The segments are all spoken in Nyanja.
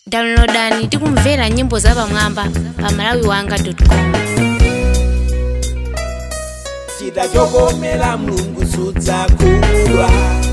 downloadani tikumvera nyimbo zapamwamba pa malawiwanga.com chita chokomera mulungu sudzakhumudwa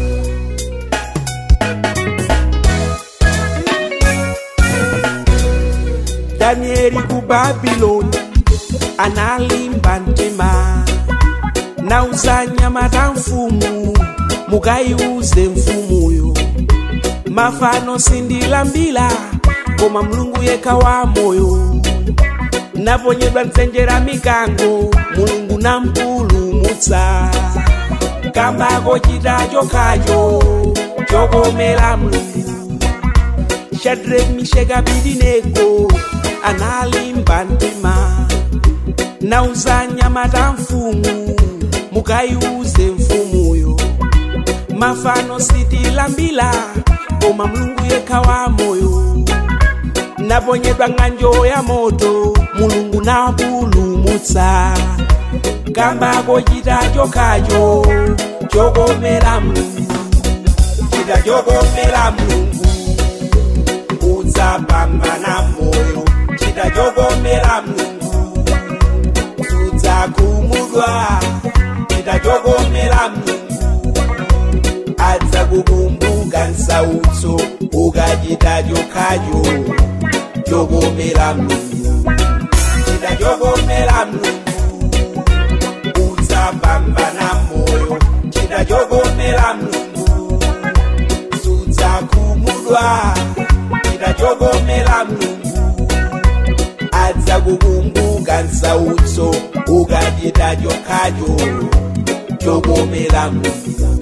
danieli ku babuloni analimba mtima nauza nyama ta mfumu mukayiuze mfumuyo mafano sindilambira koma mulungu yekha wa moyo naponyedwa mtsenjera mikango mulungu nampulumutsa kambako chita chokhacho chokomera mulungu shadrach misheki abedenego analimba mtima nauza nyama ta mfumu mukayiuze mfumuyo mafano sitilambira koma mulungu yekha wa moyo naponyedwa ng'anjo ya moto mulungu napulumutsa kambako chita chokhacho chokomera mulungu chita chokomera mulungu udzapambana moyo chita chokomera mulungu sudzakhumudwa chita chokomera mulungu adzakukumbuka nsautso ukachita chokhacho chokomera mulungu chita chokomera mulungu udzapambana moyo chita chokomera mulungu sudzakhumudwa chita chokomera mulungu adzakukumbuka nsautso ukachita chokhacho chokomera mulungu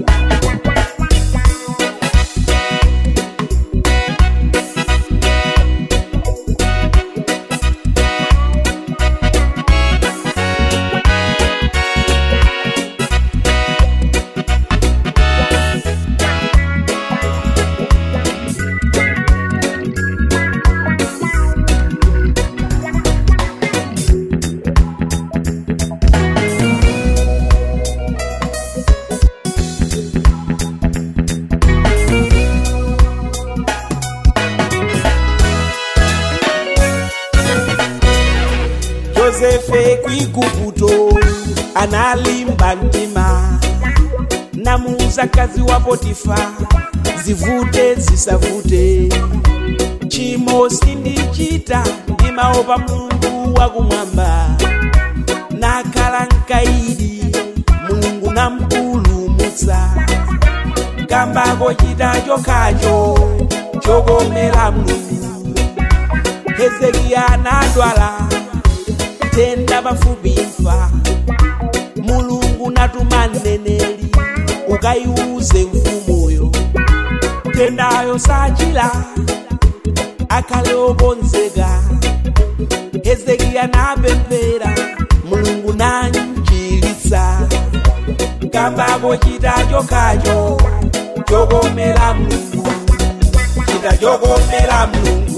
yosefe kwigubuto analimba mtima namuuza kazi wa potifa zivute zisavute chimo sindichita ndimaopa mulungu wakumwamba nakhala mkaidi mulungu nampulumutsa kambako chita chokhacho chokomera mulungu hezekiya anadwala tenda pafupi imfa mulungu natuma mneneri ukayiuze mfumuyo tendayo sachila akhale okonzeka hezekiya napemphera mulungu nanchilitsa kambako chita chokhacho chokomera mulungu chita chokomera mulungu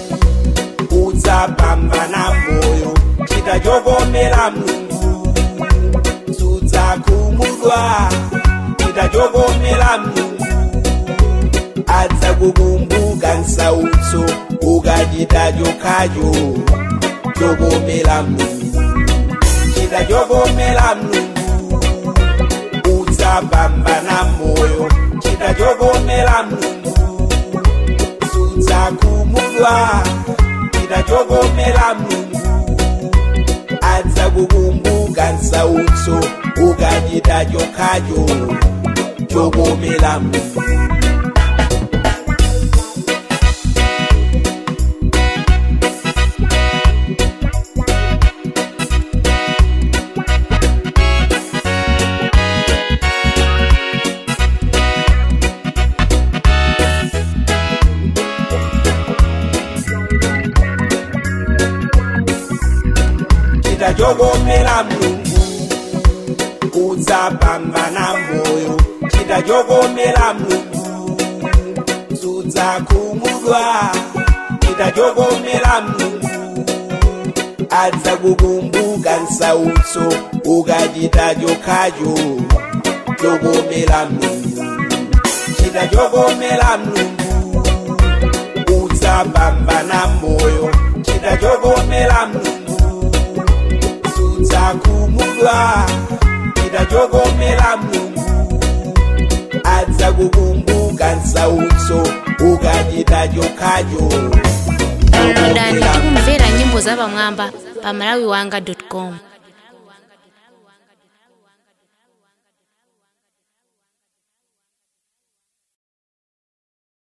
udzapambana moyo chita chokomera mulungu sudzakhumudwa chita chokomera mulungu adzakukumbuka nsautso ukachita chokhacho chokomera mulungu chita chokomera mulungu udzapambana moyo chita chokomera mulungu sudzakhumudwa chita chokomera mulungu adzakukumbuka nsautso ukachita chokhacho chokomera mulungu chita chokomera mulungu udzapambana moyo chita chokomera mulungu sudzakhumudwa chita chokomera mulungu adzakukumbuka nsautso ukachita chokhacho chokomera mulungu chita chokomera mulungu udza uzapambana moyo chidachogomera mlungu sudzakhumudwa chidachogomera mlungu adza kukumbuka nsautso ukachita chokhacho downloadani tikumvera nyimbo zapamwamba pa malawiwanga com